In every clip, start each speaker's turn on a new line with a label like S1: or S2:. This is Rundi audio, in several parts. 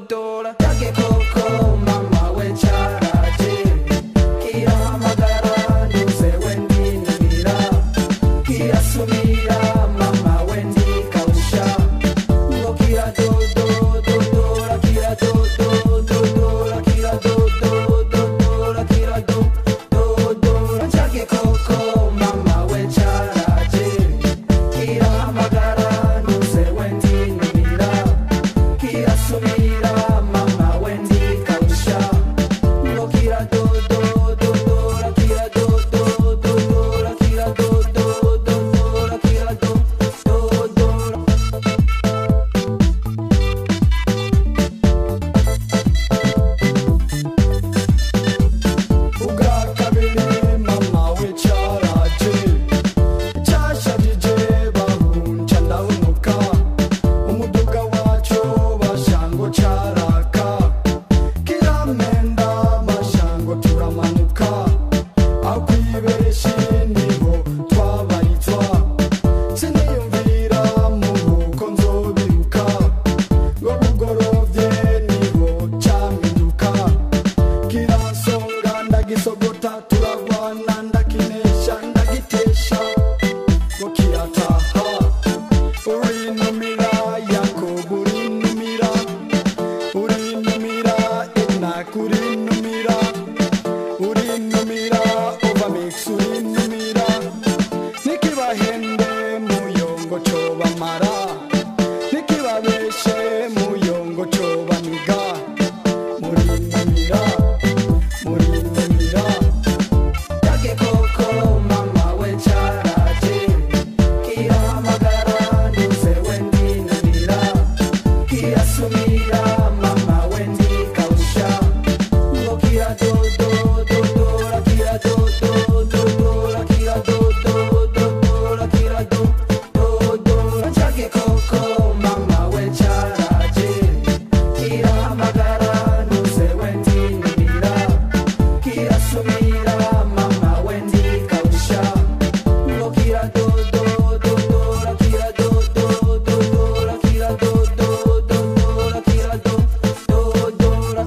S1: dodora Yage koko mama we charaje Kirahamagara nduze wendinamira Kirasumira mama wendi kausha Ngo kira dodo dodora kira dodo dodora kira dodo dodora kira do dodora Yage koko mama we charaje Kirahamagara nduze wendinamira Kirasumira mama wendi kausha Ngo kira dodo dodora kira dodo dodora kira dodo dodora kira do dodora ubwa kabiri mama we cyaraje cyashajije bahunca ndahunuka umuduga wacu bashango caraka kiramenda mashango turamanuka aho kwibereshi niho twabarizwa siniyumvira muhuko nzobiruka ngo bugorovye niho caminduka kirasonga ndagisogota turagwana ndakinesha ndagitesha ngo kirataha urinumira yakobo urinumira urinumira enak urinumira urinumira ovamix urinumira nikibahende muyongo cobamara nikibabeshe muyongo cobaniga murinumira murinumira Yage koko mama we charaje Kirahamagara nduze wendinamira Kirasumira mama wendi kausha Ngo kira dodo dodora kira dodo dodora kira dodo dodora kira do dodora Yage koko mama we charaje Kirahamagara nduze wendinamira kirasumira mama wendi kausha ngo kira dodo dodora kira dodo dodora kira dodo dodora kira do dodora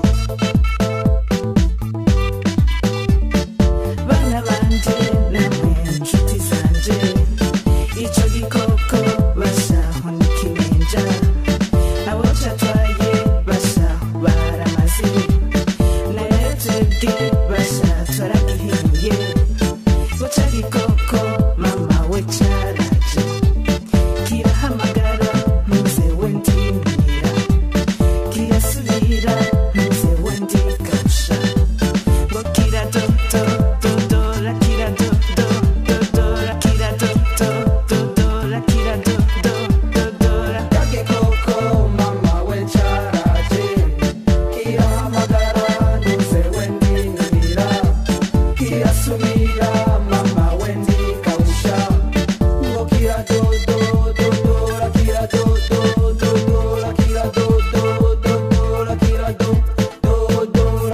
S2: bana banje namwe nshuti zanje icyo gikoko bashaho n'ikimenja abo catwaye bashaho baramaze naretebwe basha twaragihiye buca gikoko mama we caraje kirahamagara ntuze wendimira kirasubira ntuze wendigasha ngo kira do do do do la kira do do do do la kira do do do do la kira do do do do la
S1: yage koko mama we charaje kirahamagara nduze wendinamira kirasumira mama wendi kausha ngo kira dodo dodora kira dodo dodora kira dodo dodora kira do dodora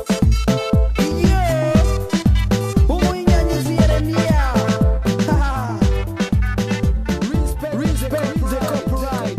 S3: umwinyanyizi yeremiya respect the copyright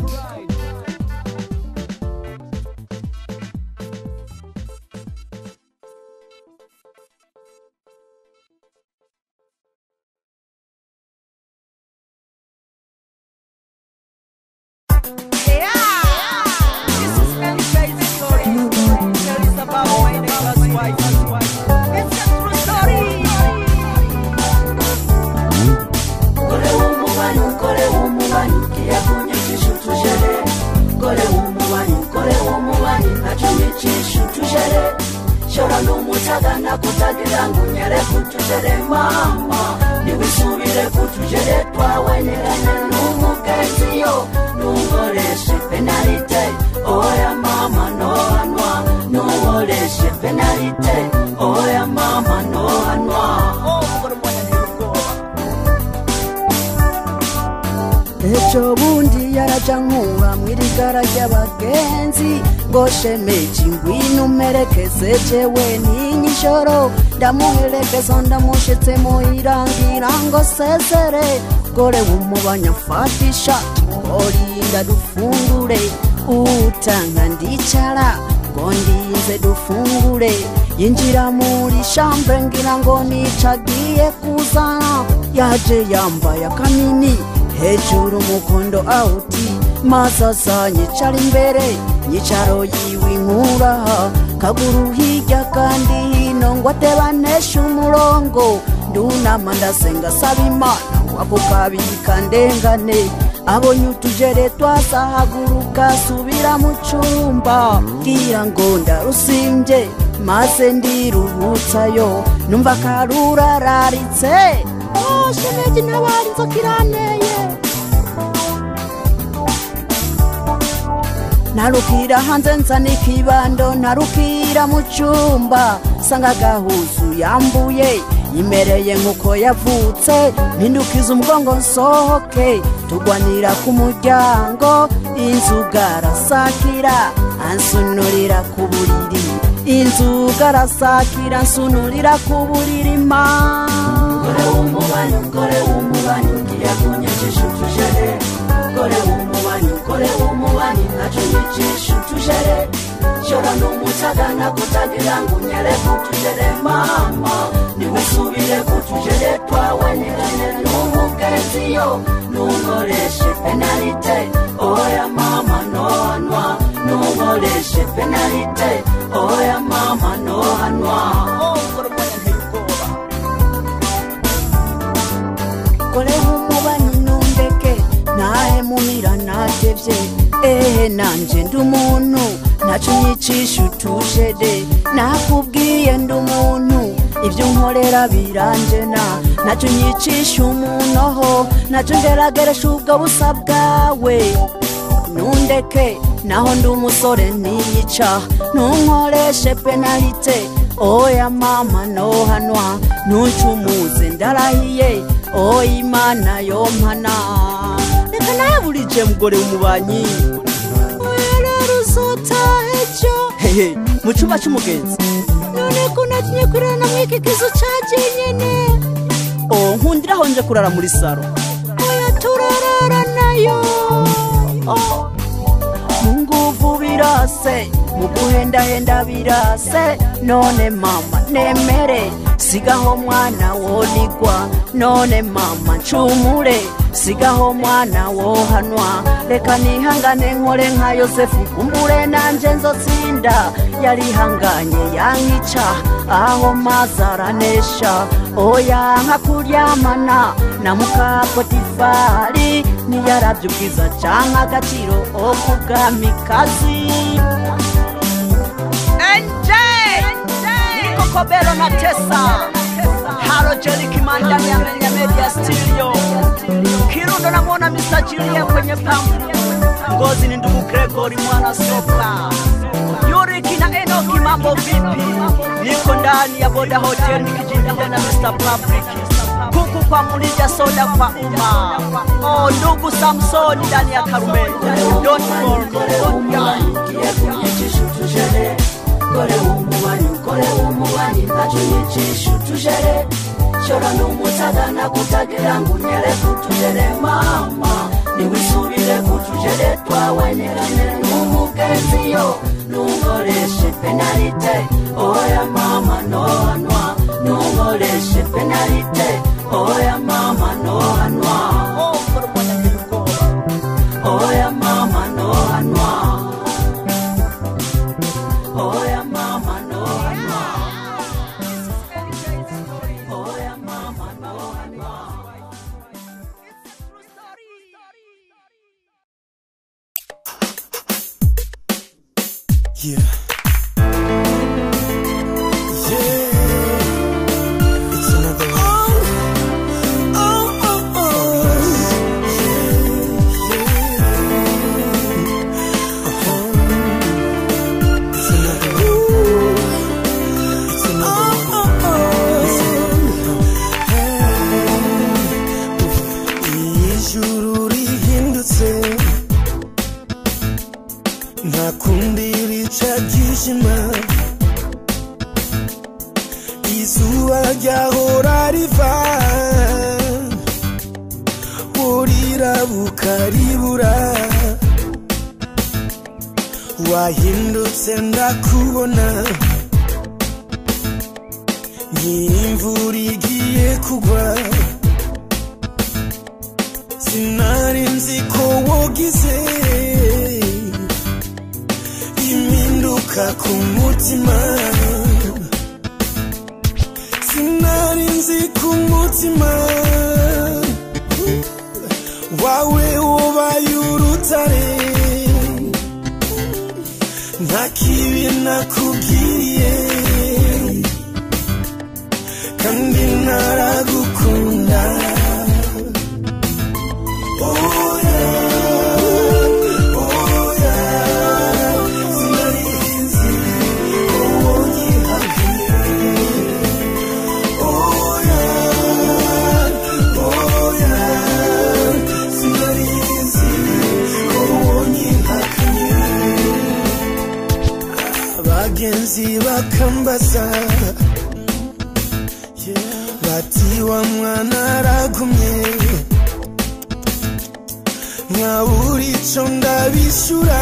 S4: Kole umubanyi, kole umubanyi, kiyakunyikisha utujere. Kole umubanyi, kole umubanyi, nacunyikisha utujere. Shora n'umutaga nakutagira ngo unyere kutujere mama niwisubire kutujere twaweneranye n'umugenzi yo nunkoreshe penalite oya mama nohanwa nunkoreshe penalite oya mama nohanwa
S3: ejo bundi yaraja nkura mw'irigara ry'abagenzi ngo shemeji ngwino umerekeze jewe n'inyijoro ndamuherekeza ndamushitse muirangira ngo sezere gore wumubanya mfatisha muhorinda dufungure utanga ndicara ngo ndinze dufungure yinjira muri shambre ngira ngo nicagiye kuzana yaje yambaye akanini hejuru umukondo awuti maze nyicara imbere nyicaro yiwe inkuraha kaguru hirya kandi hino ngo atebaneshe umurongo ndunama ndasenga saba imana wako kabika ndengane abonye utujere twasahaguruka subira mu cumba bwira ngo ndarusimbye maze ndiruhutsayo numva karurararitse oh, shemeji ntabari inzoka iranteye narukira hanze nzana ikibando narukira mu cyumba sanga agahuzu yambuye imereye nk'uko yavutse mpindukiza umugongo nsohoke tugwanira ku muryango inzuga arasakira ansunurira ku buriri inzuga arasakira ansunurira ku buriri ma
S4: Kore w'umubanyi kore w'umubanyi ngiye kunyikisha utujere kore w'umubanyi kore w'umubanyi nacyo nyicisha utujere shora n'umutaga nakutagira ngo unyere kutujere mama niwisubire kutujere twawe nirane n'umugenziyo nunkoreshe penalite oya mama nohanwa nunkoreshe penalite oya mama nohanwa
S3: kore nk'umubanyi nundeke nahe mumira natevye ehe nanje ndi umuntu naco nyicisha utujede nakubwiye ndi umuntu ibyo nkorera biranjena naco nyicisha umunoho naco ngerageresha ubwo busa bwawe nundeke naho ndi umusore ntiyica ntunkoreshe penalite oya mama nohanwa ntuncumuze ndarahiye oya imana yompana reka nawe burije mugore w'umubanyi oya rero uzotahe jo hehe mu cyumba cy'umugenzi none ko natinye kurana mw'iki kizu caje nyene oh nkundira aho nje kurara muri saro oya turarara nayo oh mu nguvu birase mu guhendahenda birase none mama nemere sigaho mwana wonigwa none mama ncumure sigaho mwana wohanwa reka nihangane nkore nka yosefu kumbure nanje nzotsinda yarihanganye yankica aho maze aranesha oya nka kuryamana na mukapotifari niyaravye ubwiza canke agaciro okubwamikazi nikokobelo na tesa halo jelikimandani amenya media studio kirundo namwona Mr. Julia kwenye pampu ngozi ni ndugu Gregory mwana soka Yuriki na Enoki mambo vipi niko ndani ya boda hotel nikijindia na Mr. Public kuku kwa mulija soda kwa umma oh ndugu Samsoni ndani ya Karume don't fall
S4: kore w'umubanyi ngiye kunyicisha utujere kore w'umubanyi kore w'umubanyi nacyo nyicisha utujere shora n'umutaga nakutagira ngo unyere kutujere mama niwisubire kutujere twawe nirane n'umugenziyo nunkoreshe penalite oya mama nohanwa nunkoreshe penalite oya mama nohanwa oya mama nohanwa oya mama nohanwa oya mama nohanwa
S5: Yeah. Yeah. It's another one. Oh, oh, oh. Yeah, yeah. Uh-huh. It's another one. It's another one. Ijuru rihindutse nta kundi rica ryishima izuba ryahora riva burira bukaribura wahindutse ndakubona nk'imvura igiye kugwa sinari nzi ko wogize impinduka ku mutima sinari nzi ku mutima wawe ubaye urutare nta kibi nakubwiye kandi naragukunda oya oya sinarizi uwo nyihakiye oya oya sinarizi uwo nyihakiye abagenzi bakambaza bati wa mwana aragumye nkabura ico ndabishyura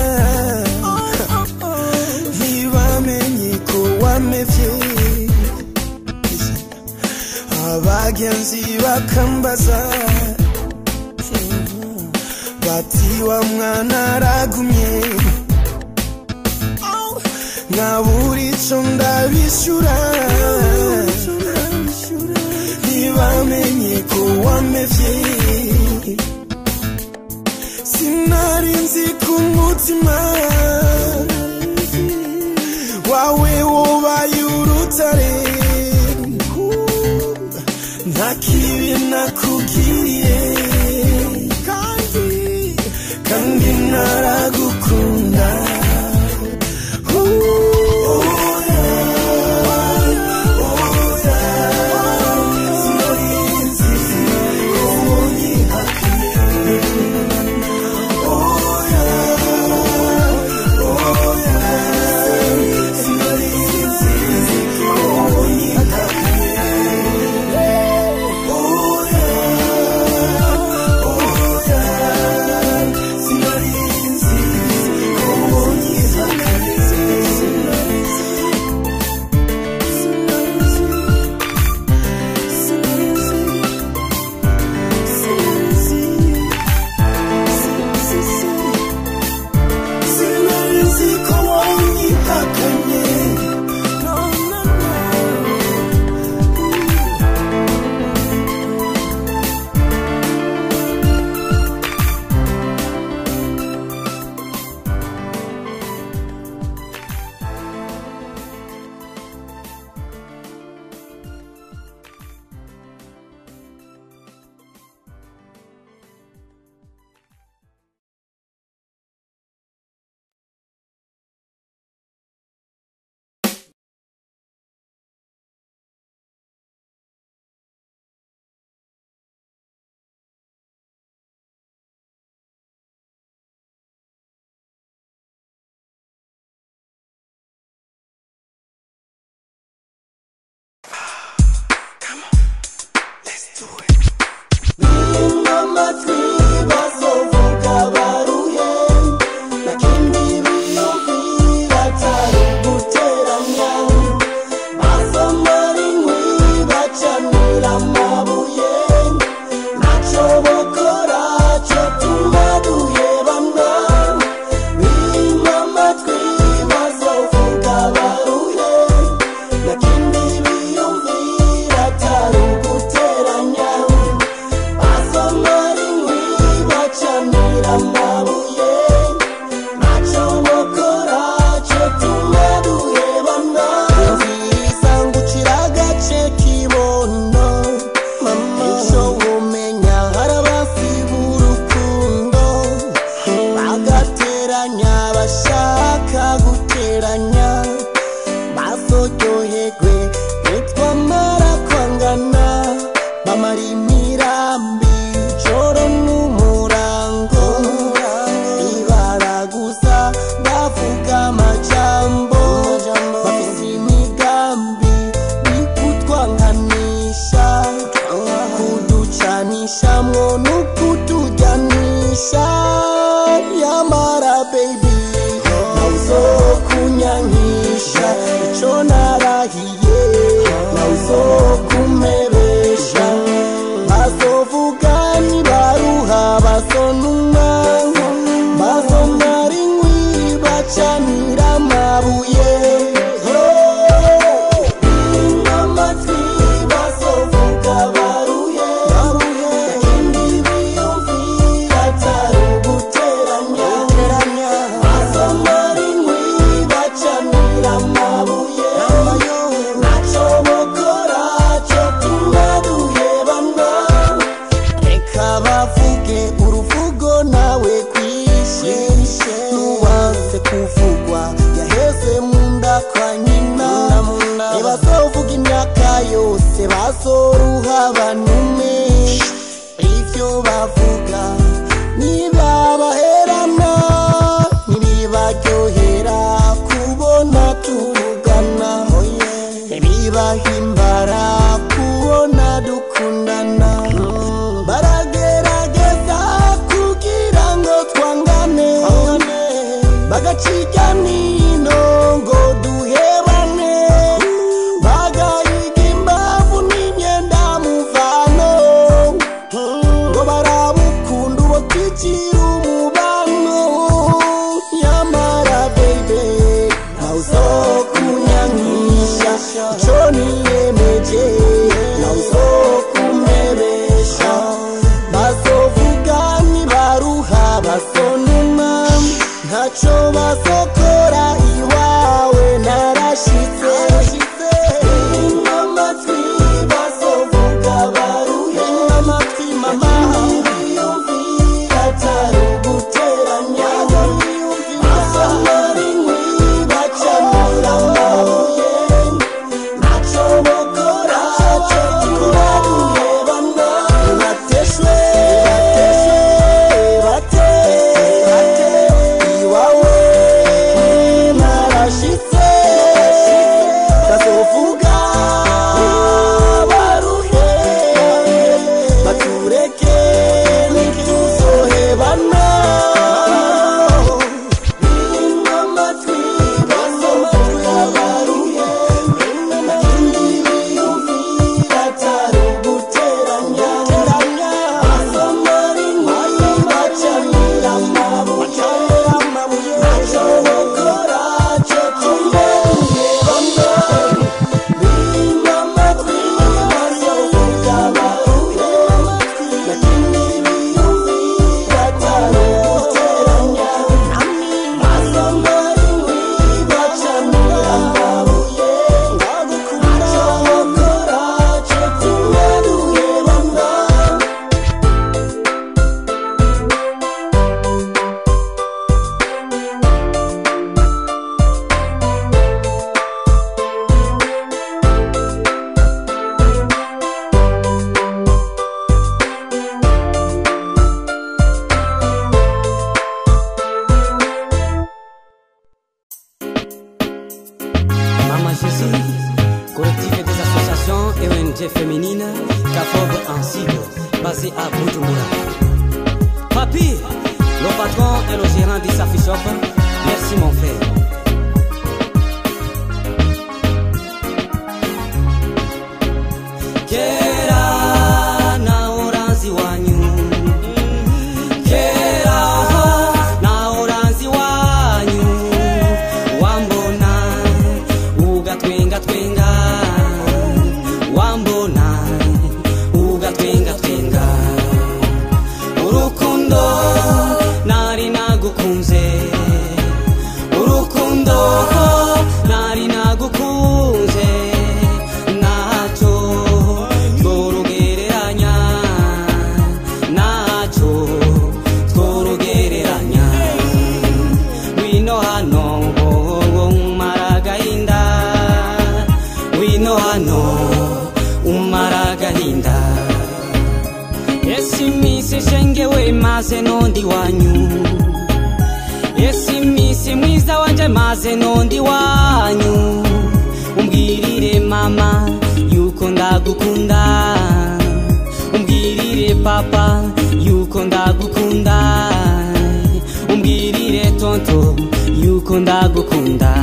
S5: ntibamenye ko wamevye abagenzi bakambaza bati wa mwana aragumye nkabura ico ndabishyura ntibamenye ko wamevye sinari nzi ku mutima wawe wobaye urutare nta kibi nakubwiye kandi kandi naragukunda amabuye ntacyo bukora cyo tuma duhebana reka bavuge uruvugo nawe kwishe nuwanse kuvugwa yaheze mu nda kwa nyina ntibazovuga imyaka yose bazoruha banume ivyo bavuga nibabaherana ntibibaryohera kubona tuvugana ntibibahimbara kubona dukundana baragerageza kugira ngo twangane bagaciga nino ngo duhebane bagahiga imbavu n'imyenda muvano ngo barabukunda ubo twicira umubano nyamara bebe nawe uzokunyankisha ico niyemeje nawe uzokumebesha bazovuga nibaruha basonuma ntaco bazokora iwawe narashitse amatwi bazovuga baruhe amatwi mama atari uguteranya asamara inkwi bacamura amabuye ntacyo bukora cyo tuba duhebana bateshwe bate bate iwawe narashitse bazovuga baruhe batureke ntituzohebana amatwi bazovuga baruhe nakindi biyumvira atari uguteranya asamara inkwi bacanira amabuye ntacyo bukora cyo tuba duhebana
S6: Mama Jésus, collectif des associations et ONG féminines, CAFOB en cible, basé à Bujumbura. Papi, le patron et le gérant du Safi Shop, merci mon frère. Kera na oranzi wanyu Kera na oranzi wanyu Wambona ugatwenga twenga Wambona ugatwenga twenga Urukundo nari nagukunze Urukundo nari nagukunze Nacho tworogereranya Nacho tworogereranya Wino hano umara agahinda Wino hano umara agahinda Esi misi shengewe maze nondi wanyu Esi misi mwiza wanje maze nondi wanyu Umbwirire mama yuko ndagukunda Umbwirire papa yuko ndagukunda Umbwirire tonto yuko ndagukunda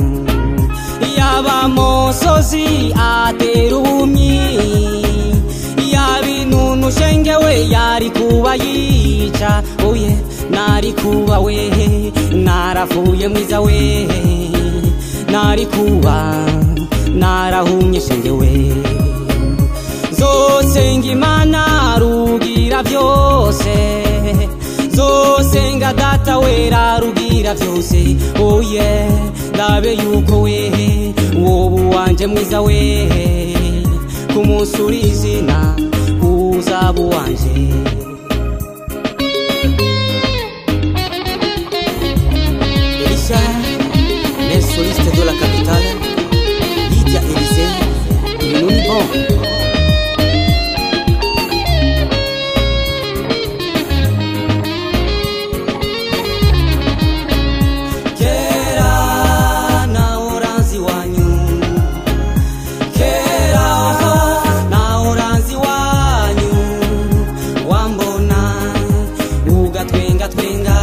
S6: Yaba mosozi atera ubumyi Yaba inunu shengewe yari kuba yica Oye nari kuba we naravuye mwiza we Nari kuba narahumye shengewe zosenga imana rugira byose zosenga data wera rugira byose oye ndabe yuko wehe woba uwanje mwiza wehe ku munsi uri izina uzaba uwanje Elisha, les solistes de la capitale, Lydia Élysée, et nous y bon. Kera na uranzi wanyu Kera na uranzi wanyu Wambona ugatwenga twenga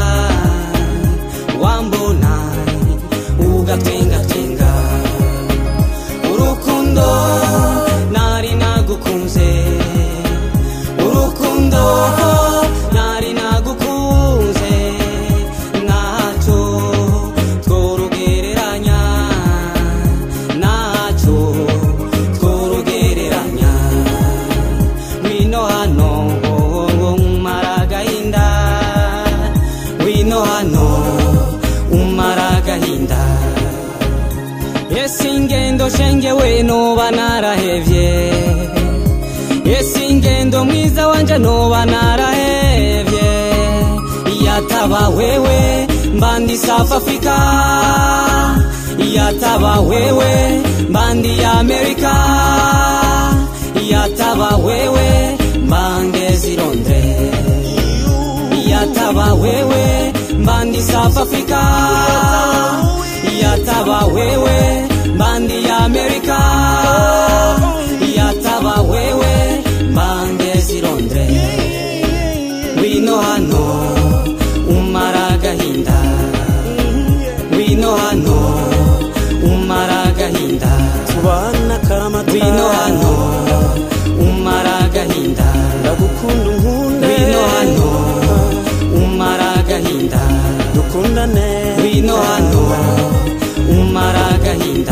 S6: Wambona ugatwenga twenga Urukundo nari nagukunze Urukundo nari nagukunze Naco tworugereranya Naco tworugereranya Wino hano umara agahinda Wino hano umara agahinda Ese ingendo shengewe noba narahevye Ese ingendo mwiza wanje noba narahevye Yataba wewe mbandi South Africa Yataba wewe mbandi America Yataba wewe mbangezi Londres Yataba wewe mbandi South Africa Yataba wewe mbandi America Yataba wewe mbangezi Londres Wino hano umara agahinda Wino hano umara agahinda
S5: tubana karamata
S6: Wino hano umara agahinda
S5: ndagukunda unkunde
S6: Wino hano umara agahinda
S5: dukundane
S6: Wino hano umara agahinda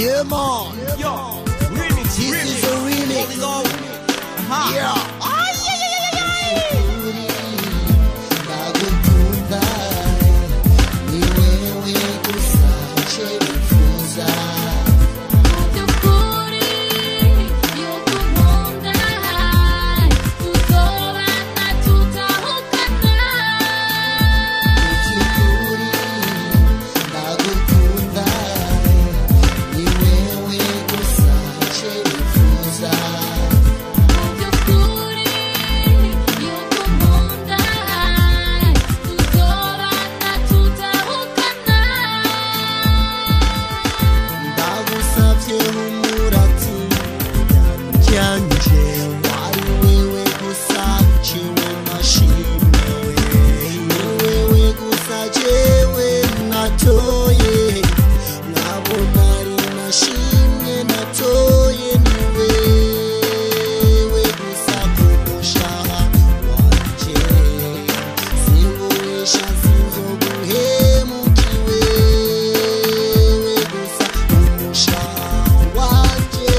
S7: Yeah, man.
S8: Yo, remix,
S7: This
S8: remix.
S7: is a remix.
S8: Here we go. Uh-huh.
S7: Yeah. Nakukunda, ni wewe kusache kufunza. Ukikuri, nakukunda, ni wewe kusache kufunza. ndagusabye umurati ryanje wari wewe gusa jewe nashimwe ni wewe gusa jewe natoye nkabona ari nashimwe natoye ni wewe gusa kumushaha wanje singuhisha sinzoguhemukiwe gusa umushaha wanje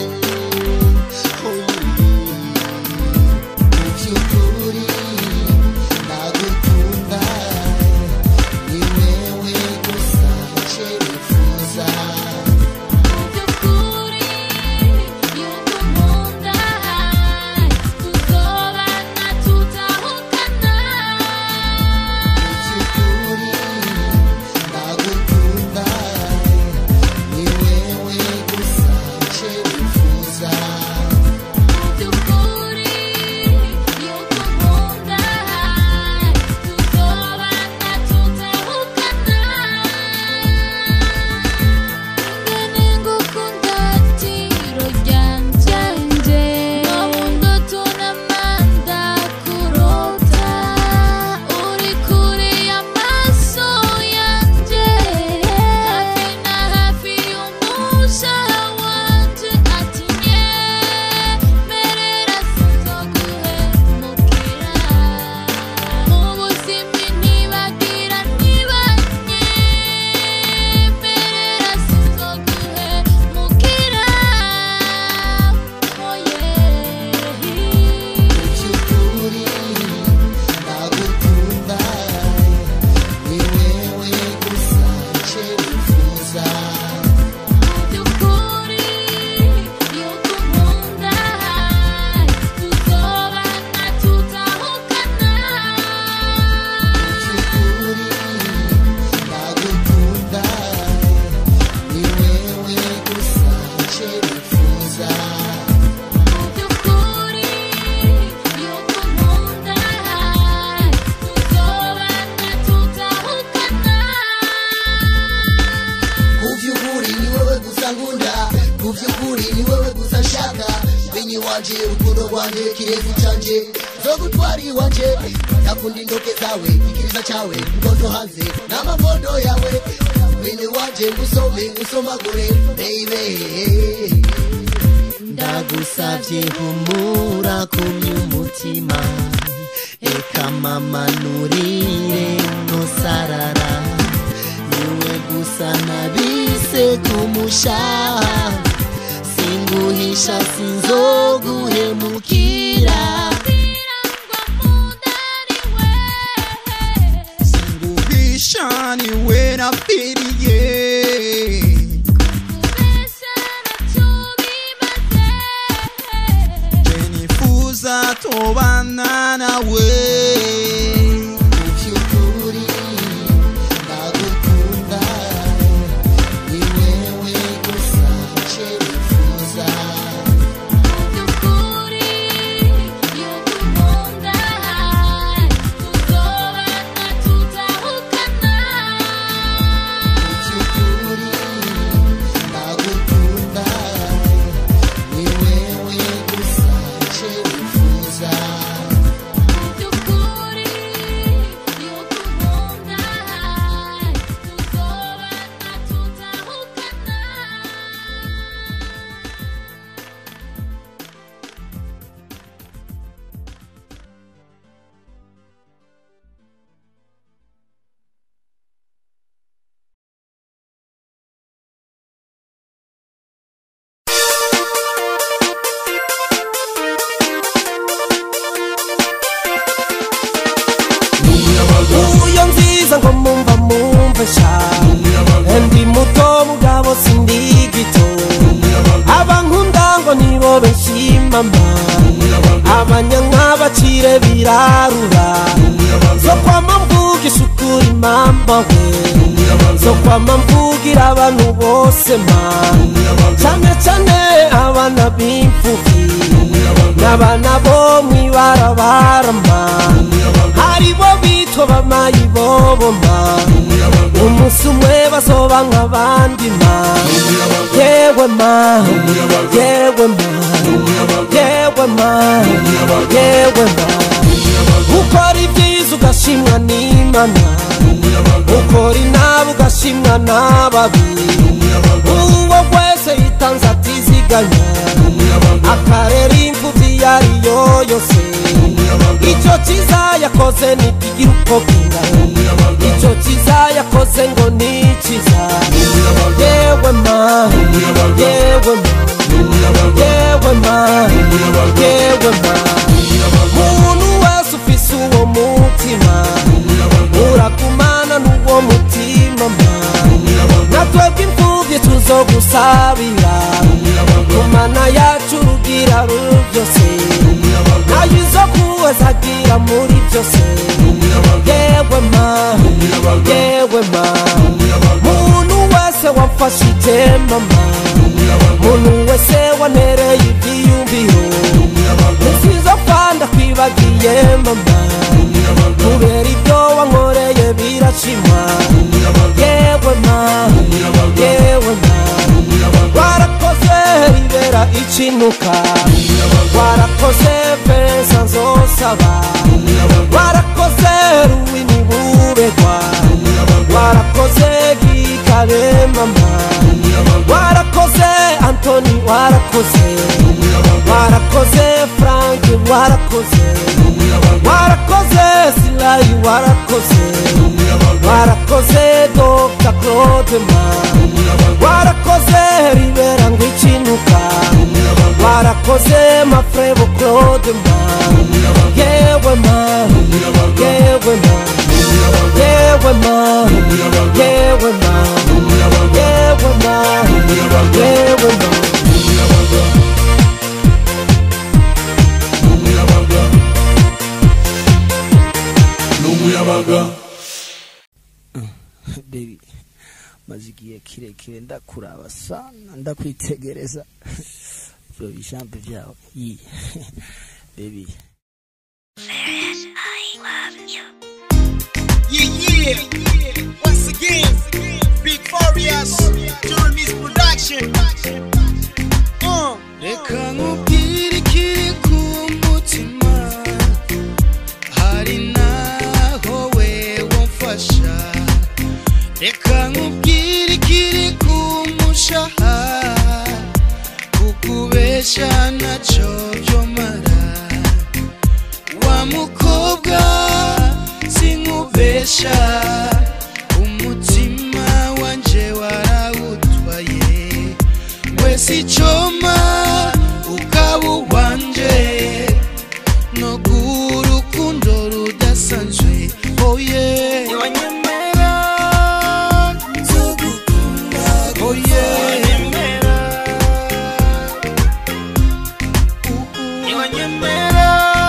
S7: mubyukuri ndagukunda ni wewe gusa nje nifuza mubyukuri ndagukunda ni wewe gusa nje nifuza mubyukuri ndagukunda ni wewe gusa nje nifuza mubyukuri ndagukunda ni wewe gusa nje nifuza kuvyukuri ni wewe gusa nkunda kuvyukuri ni wewe gusa nshaka benyi wanje urukundo rwanje kirezi canje zogutwara iwanje nakunda indoke zawe ikiriza cyawe ngondo hanze n'amafoto yawe bene wanje ngusome ngusomagure baby ndagusavye humura kumya umutima eka mama nurire nosarara niwe gusa nabise kumushaha singuhisha sinzoguhemukira
S8: Singuhisha niwe napfiriye Je nifuza tobana nawe
S7: muvyukuri ndagukunda ni wewe gusa nje nifuza
S9: Thank you birarura zokwama mvugisha ukuri mama we zokwama mvugira abantu bose ma cane cane abana b'imfuvyi n'abana bo mw'ibarabara ma haribo bitwa bamayibobo ma umunsi umwe bazoba nk'abandi ma yewe ma yewe ma yewe ma yewe ma ukora ibyiza ugashimwa n'imana ukora inabi ugashimwa n'ababi uwo wese yitanze atiziganya akarera imfubyi iyo ariyo yose icyo cyiza yakoze ntikigira uko kingana icyo cyiza yakoze ngo ni cyiza yewe ma yewe ma yewe ma yewe ma muntu wese ufise uwo mutima uragumana n'uwo mutima ma natwebwe imfubyi tuzogusabira kumana yacu rugira rubyose nayo izo kuwezagira muri byose yewe ma yewe ma muntu wese wamfashe itema ma muntu wese wanereye ibyiyumviro nisizo kwanda kwibagiye mama kubera ibyo wankoreye birashima yewe ma yewe ma warakoze ribera ikinuka warakoze pesa nzosaba warakoze ruwini buregwa warakoze gikare mama warakoze antoni warakoze warakoze frank warakoze warakoze silayi warakoze warakoze dr claude ma warakoze ribera ngo ikinuka warakoze mafrebo claude ma yewe ma yewe ma yewe ma yewe ma yewe ma yewe ma
S10: baby maze igihe kirekire ndakuraba sana ndakwitegereza ibyo bishampe byawe yi baby
S8: Yeah, yeah. Once again, Big Furious, during this production. Uh.
S11: reka nkubwire ikiri ku mutima hari naho wewe mfasha reka nkubwire ikiri ku mushaha kukubesha ntacyo byomara wa mukobwa sinkubesha umutima wanje warawutwaye wese icoma ukaba uwanje no urukundo rudasanzwe oye wanyemera nzogukunda oye wanyemera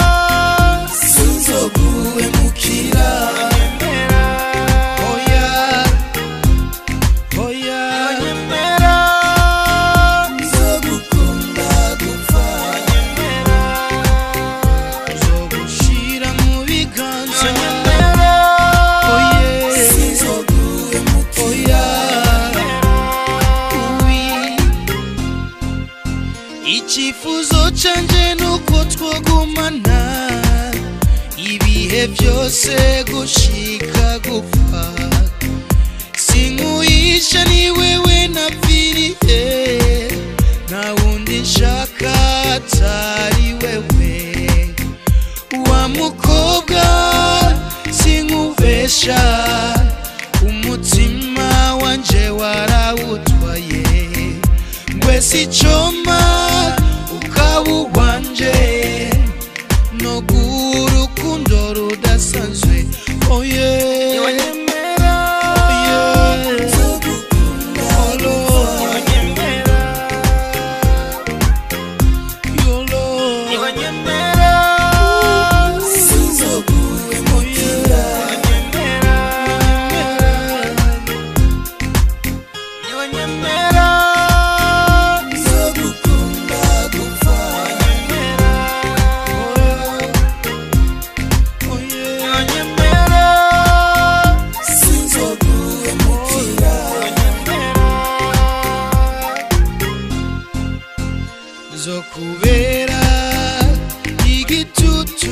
S11: sinzoguhemukira oya oya wanyemera nzogukunda gupfa nzogushira mu biganza oye sinzoguhemukira oya icyifuzo canje nuko twogumana ibihe byose gushika gupfa sinkuyisha ni wewe napfiriye nta wundi nshaka atari wewe wa mukobwa sinkubesha umutima wanje warawutwaye ngwese icoma ukaba uwanje no urukundo rudasanzwe oye kubera igitutu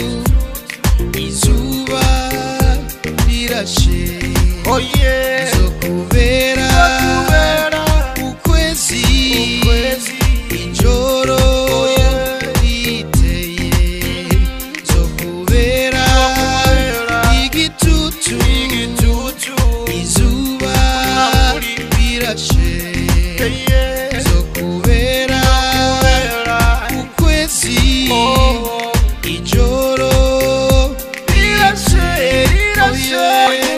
S11: izuba rirashe zo kubera ukwezi ijoro riteye zo kubera igitutu izuba rirashe zo kubera ukwezi ijoro rirashe rirashe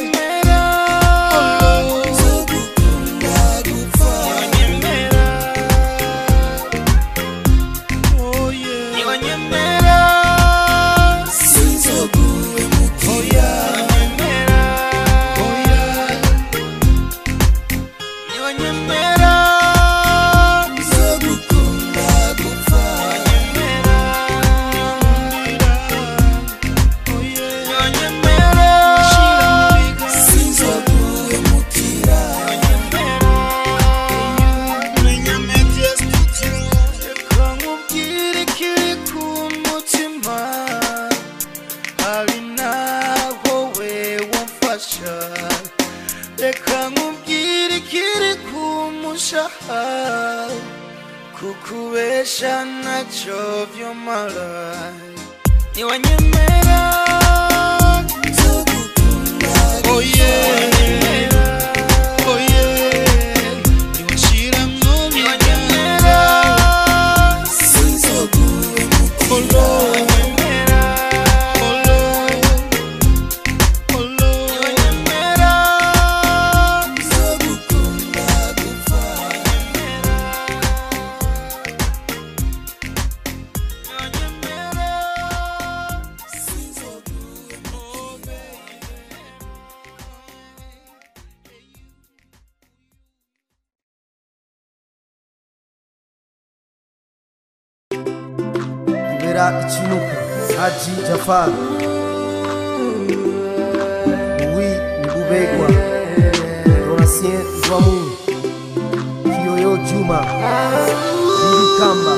S11: nkubwire ikiri ku mutima hari naho we wamfasha reka nkubwire ikiri ku mushaha kukubesha ntacyo vyomara niwanyemera Oh yeah. Oh yeah. Niwashiramwo niwanyemera
S9: ibera ikinuka haji jafar wi ngubegwa donatien rwamu kiyoyo juma Bibi kamba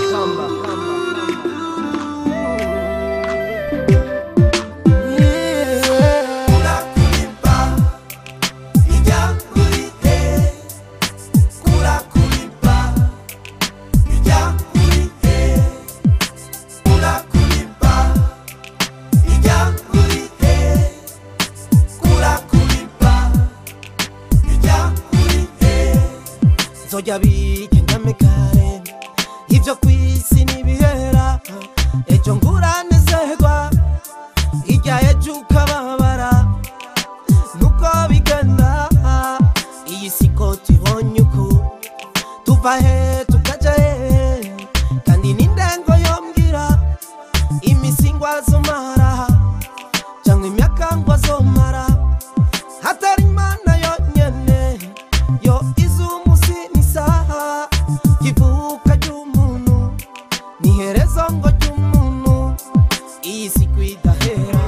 S12: nzojya bigendame kare ibyo ku isi ntibihera ejo nguranezerwa hirya ejo ukababara nuko bigenda iyi siko tubonye uku tuva he tukaja he kandi n'indengo yombwira imisingwa zomara cyangwa imyaka ngo azomara hatari imana yonyene yo izi umunsi n'isaha ivuka ry'umuntu n'iherezo ngo ry'umuntu iyi si kwidahera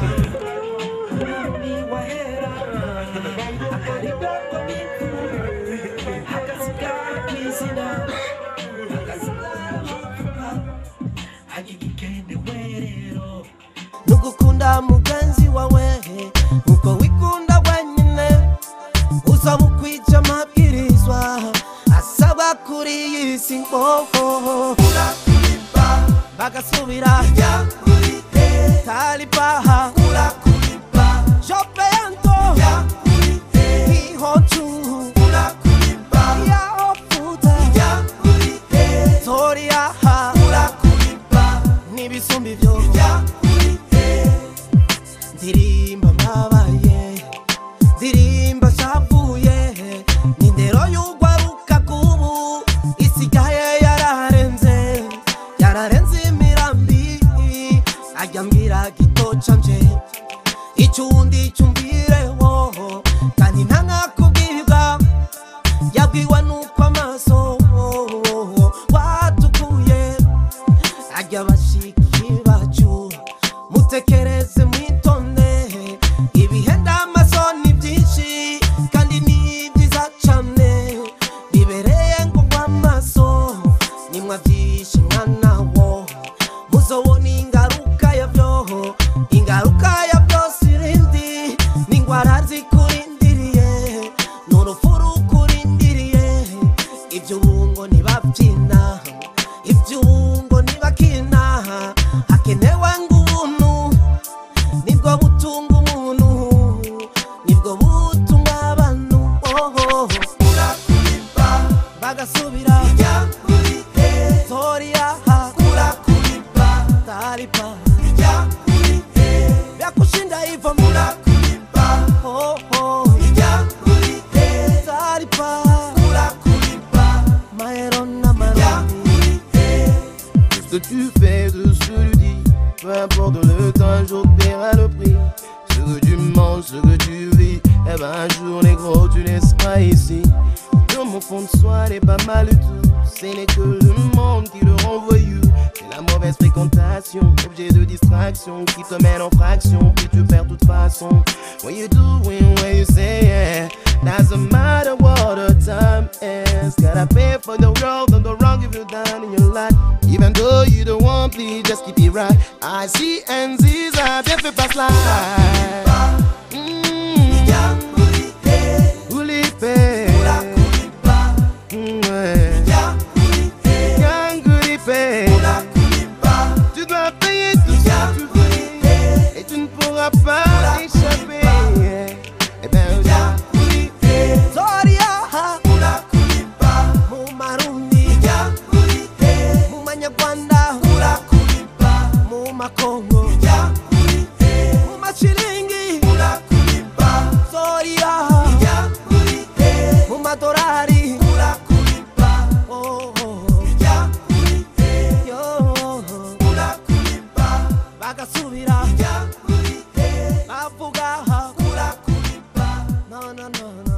S12: nugukunda mugenzi wawe nkuko wikunda wenyine uzaba ukwica amabwirizwa asaba kuri iyi si ngoho bagasubira talibaha jopeyanto ihocu yahofuta toriyaha n'ibisumba ibyo ndirimba mbabaye ndirimba shavuye n'indero y'ugwaruka kubu isigaye yararenze yararenze imirambi ajya mbwira gito canje
S13: Oh, tu laisses pas ici. Dans mon fond de soi n'est pas mal du tout. Ce n'est que le monde qui le renvoie you. C'est la mauvaise fréquentation, objet de distraction qui te mène en fraction. Puis tu perds toute façon. What you doing, what you saying? Doesn't matter what the time is. Gotta pay for the wrong and the wrong if you done in your life. Even though you don't want, please just keep it right. I see and Z's, I bien fait pas slide. Ulipe. Mm, ouais. Gang Ulipe. Tu dois payer tout ce que tu veux et tu ne pourras pas échapper. Eh ben,
S12: Zoria mu marundi mu manyarwanda mu makongo mu mashiringi Zoria mu madorari Oh, oh. Yo. bagasubira bavuga no no no no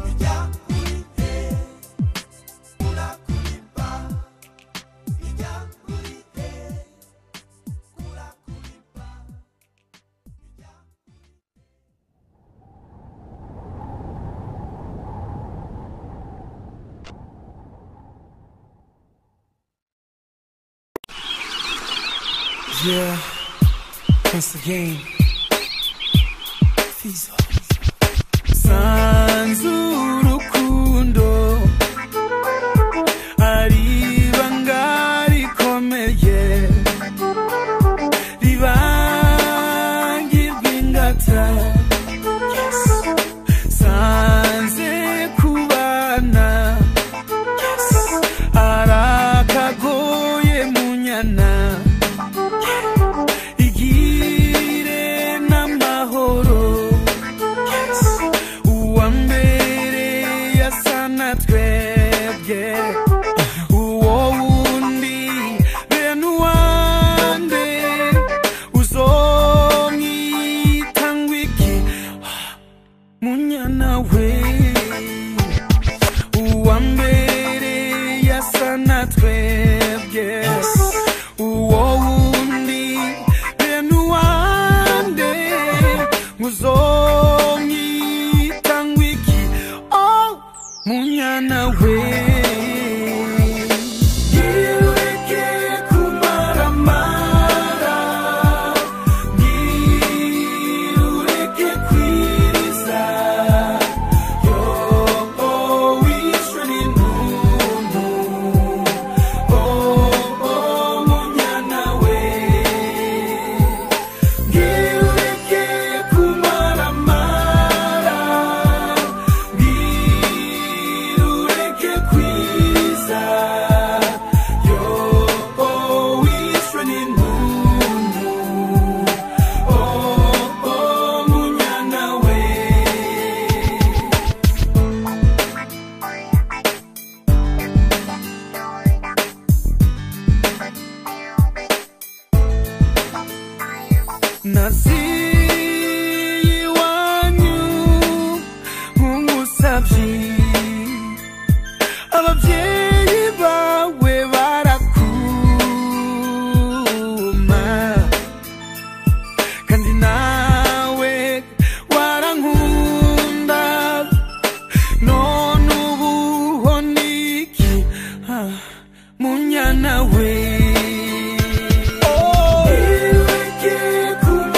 S14: Yeah, once again. Fizo. Sanzu urukundo ari ibanga rikomeye ribangirwa ingata Yes. sanze kubana Yes. arakagoye munyana igire n'amahoro Yes. uwa mbere yasa na twebwe uwo wundi bene uwande uzomwita ngwiki munyana we uwa mbere yasa na twebwe uwo wundi bene uwande uzomwita ngwiki oh munyana we Yireke kumaramara, yireke kwiriza, yo, oh, wishwe n'intuntu, oh, oh, munyana we. Yireke kumaramara, yireke kwiriza, yo, oh, wishwe n'intuntu, oh, oh, munyana we. naziye iwanyu nk'umusabyi ababyeyi bawe barakuma kandi nawe warankunda none ubu ho niki Ah, munyana we Yireke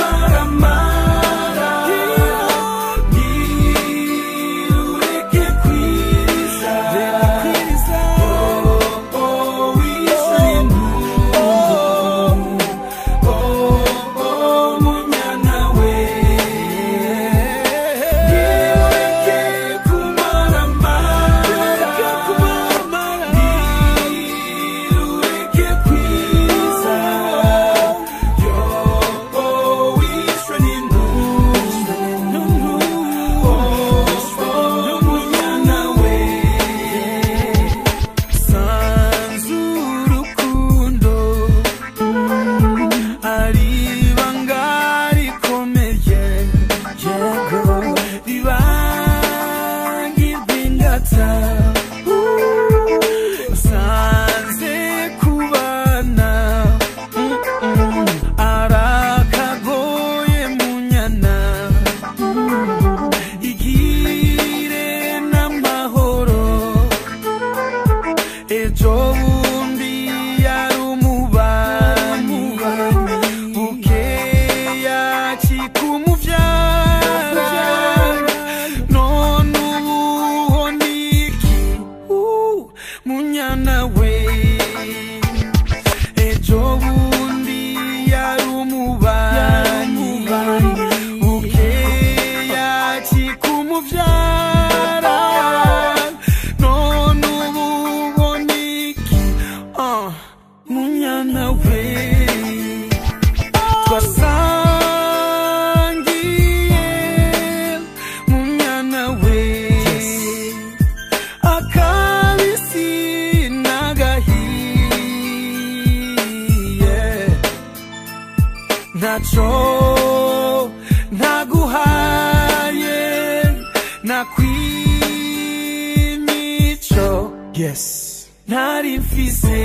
S14: kumaramara, yireke kwi data sanze kubana Mm-mm. arakagoye munyana Mm. igire n'amahoro ejo bundi yari umubanyi bukeya kikumuvyara none ubuho niki Uh, munyana we ejo bundi yari umubanyi bukeya kikumuvyara none ubuho niki uh, munyana we twasangiye munyana we akabisi n'agahiye ntaco ntaguhaye nakwimico yes ntari mfise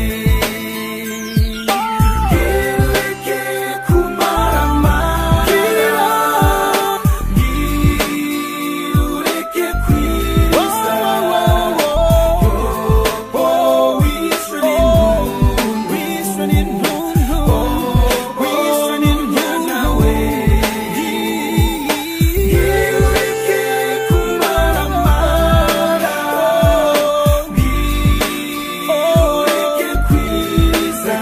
S14: Ireke kumaramara, ireke kwiza. Oh, wishwe n'intuntu, wishwe n'intuntu, wishwe n'intuntu we. Ireke kumaramara, ireke kwiza.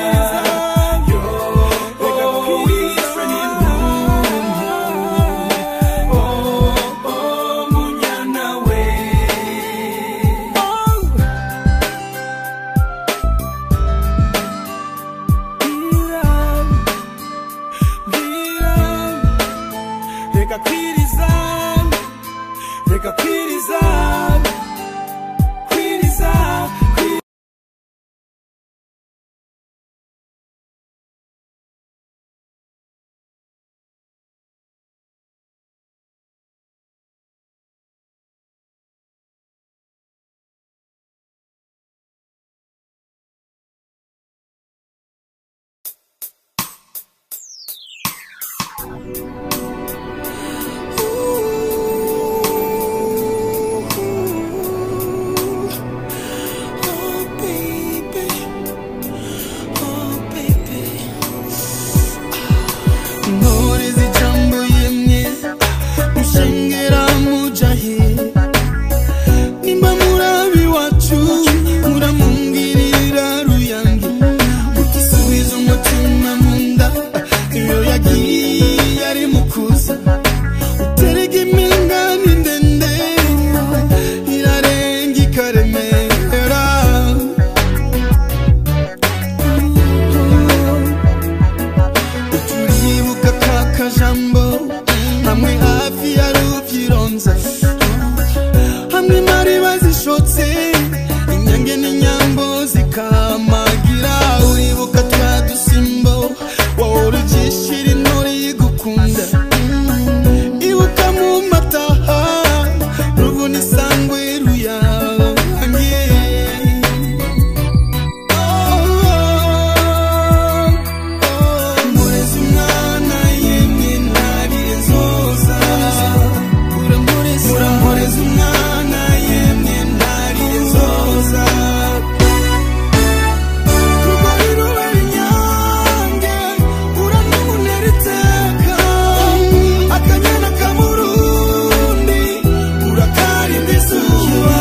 S14: Oh, wishwe n'intuntu, oh, oh, munyana we. reka kwiriza reka kwiriza kwiriza kwiriza
S11: intore zijambo yemwe mushengera mujahe nimba murabi wacu muramungirira ruyange mutisubiza umutima munda iyo yagiye ari mukuza uterega impingane ndende irarenga ikaremera turibuka ka kajambo hamwe hafi ya ruvyironza hamwe mari bazishotse inyange n'inyambo zikamagira uribuka twa dusimbo wahora ugishira intore yigukunda ibuka mu mataha rubona isangwe ruyange murezi umwana yemwe ntariye nzoza muramurezi umwana yemwe ntariye nzoza rugori rubera inyange uranubunera iteka akanyana kamurundi urakarinda izuba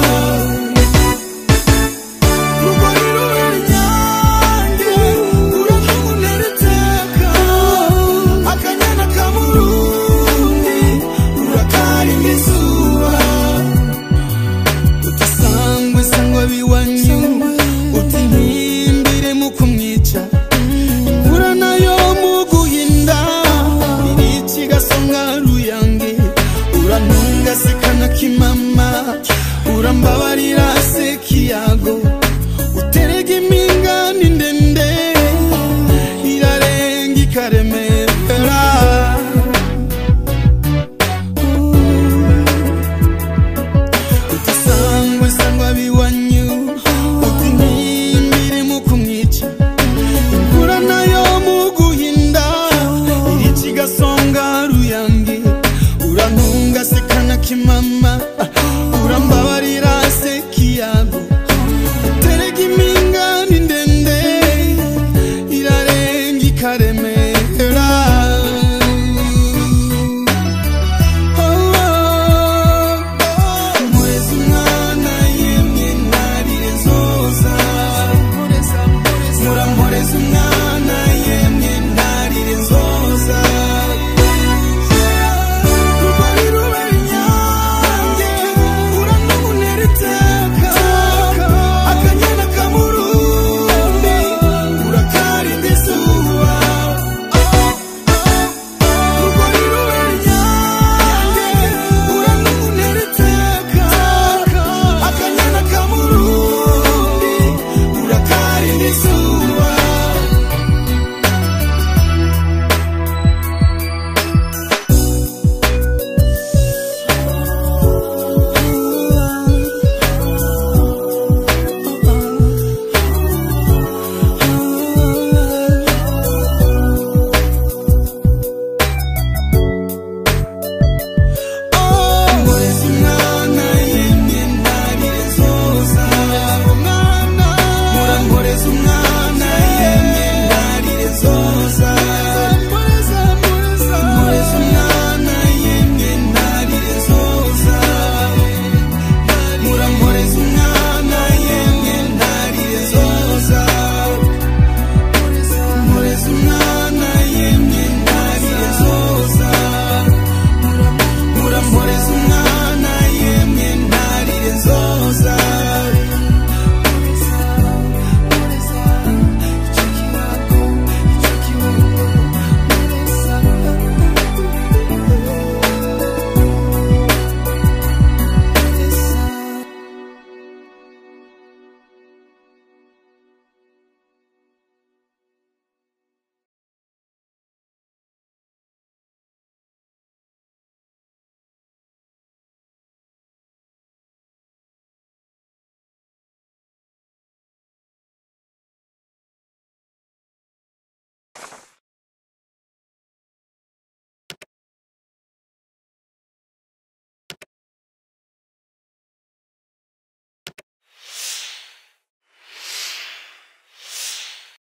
S11: rugori rubera inyange uranubunera iteka akanyana kamurundi urakarinda izuba utisangwe sangwa biwanyu uti ntimbire mu kumwica imvura nayo mu guhinda irici gasonga ruyange urantunga sekana kimama urambabarira sekiyago